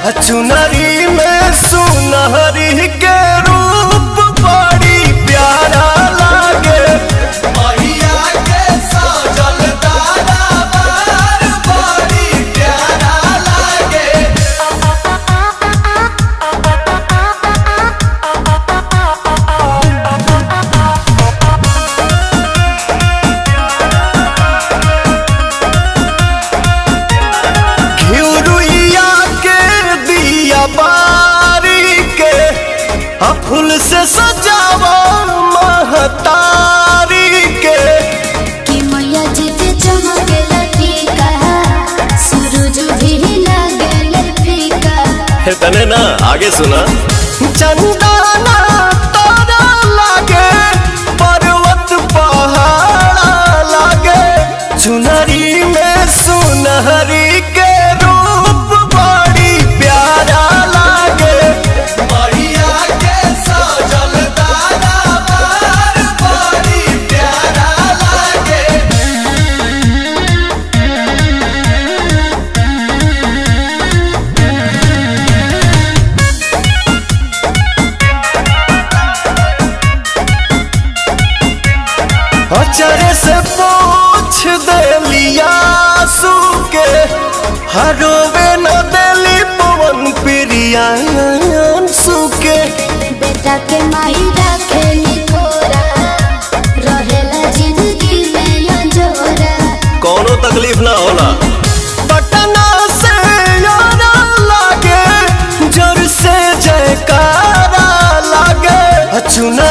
चुनरी में सुनहरी के रूप बड़ी प्यारा लागे मैया के सजल दरबार बड़ी प्यारा लागे घिउरुइया के दिया बारी के आ फूल से सजावा महतारी के कि मैया जी के चमकेला टीका सूरज भी लागेला फीका तने ना आगे सुना चंदना तारा लागे पर्वत पहाड़ा लागे चुनरी में सुनहरी के रूप बड़ी प्यारा लागे मैया के सजल दरबार बड़ी प्यारा लागे अचरे से पूछ देलिया सुके हरोवे न देली पवन प्रिया सुके बेटा के माई रखेली थोरा रहेला जिंदगी में अंजोरा कोनो तकलीफ ना होला पटना से यारा लागे जोर से जयकारा लागे चुना